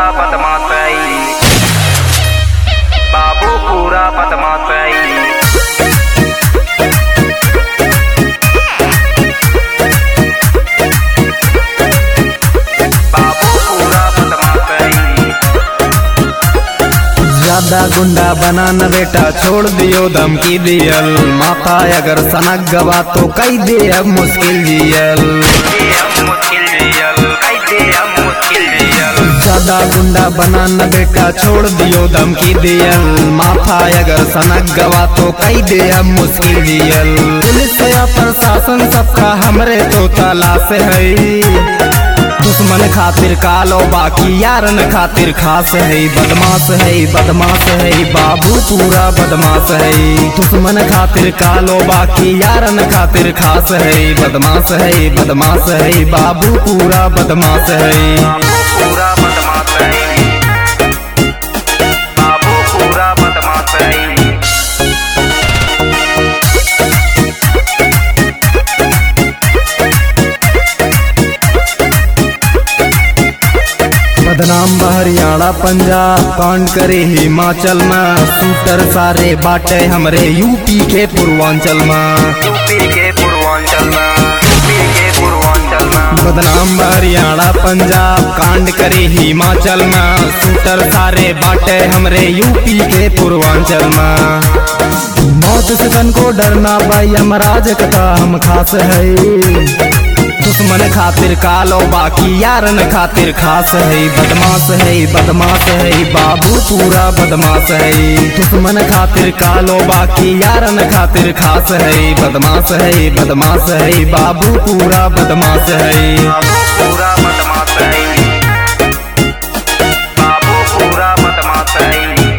पूरा बदमाश है बाबू पूरा बदमाश है बाबू पूरा बदमाश है ज्यादा गुंडा बनाना बेटा छोड़ दियो धमकी दियल माता अगर सनक गवा तो कई दे अब मुश्किल जियल ये अब मुश्किल जियल कैसे अब मुश्किल जियल ज्यादा गुंडा बनाना बेटा छोड़ दियो धमकी दियल माथा अगर सनक गवा तो कई दे अब मुश्किल जियल पुलिस या प्रशासन सबका हमरे तो तलाश है दुश्मन खातिर कालो बाकी यारन खातिर खास है बदमाश है बदमाश है बाबू पूरा बदमाश है दुश्मन खातिर कालो बाकी यारन खातिर खास है बदमाश है बदमाश है बाबू पूरा बदमाश है बाबू पूरा बदमाश है बाबू पूरा बदमाश है बदनाम हरियाणा पंजाब कांड करे हिमाचल में शूटर सारे बाटे हमरे यूपी के पूर्वांचल में यूपी के पूर्वांचल में यूपी के पूर्वांचल में बदनाम हरियाणा पंजाब कांड करे हिमाचल में शूटर सारे बाटे हमरे यूपी के पूर्वांचल में मौत से तन को डरना भाई यमराज कथा हम खास है दुश्मन खातिर कालो बाकी यारन खातिर खास है बदमाश है बदमाश है बाबू पूरा बदमाश है दुश्मन खातिर कालो बाकी यारन खातिर खास है बदमाश है बदमाश है बाबू पूरा बदमाश है बाबू पूरा बदमाश है बाबू पूरा बदमाश है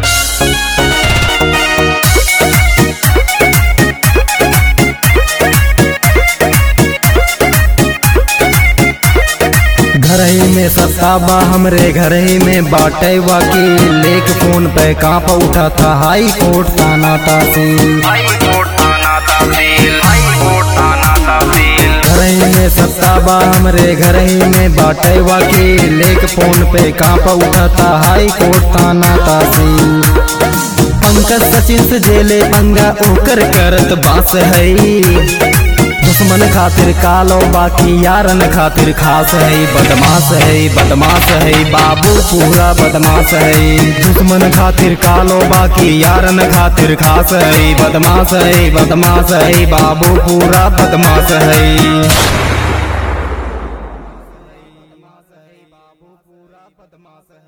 घर ही में सत्ताबा हमरे घर ही में बाटे वकील लेक फोन पे कांप उठा था हाई कोर्ट थाना तहसील हाई कोर्ट थाना तहसील हाई कोर्ट थाना तहसील घर ही में सत्ताबा हमरे घर ही में बाटे वकील लेक फोन पे कांप उठा था हाई कोर्ट थाना तहसील पंकज सचिन से जेले पंगा ओकर करत बास है दुश्मन खातिर कालो बाकी यारन खातिर खास है बदमाश है बदमाश है बाबू पूरा बदमाश है दुश्मन खातिर कालो बाकी यारन खातिर खास है बदमाश है बदमाश है बाबू पूरा बदमाश है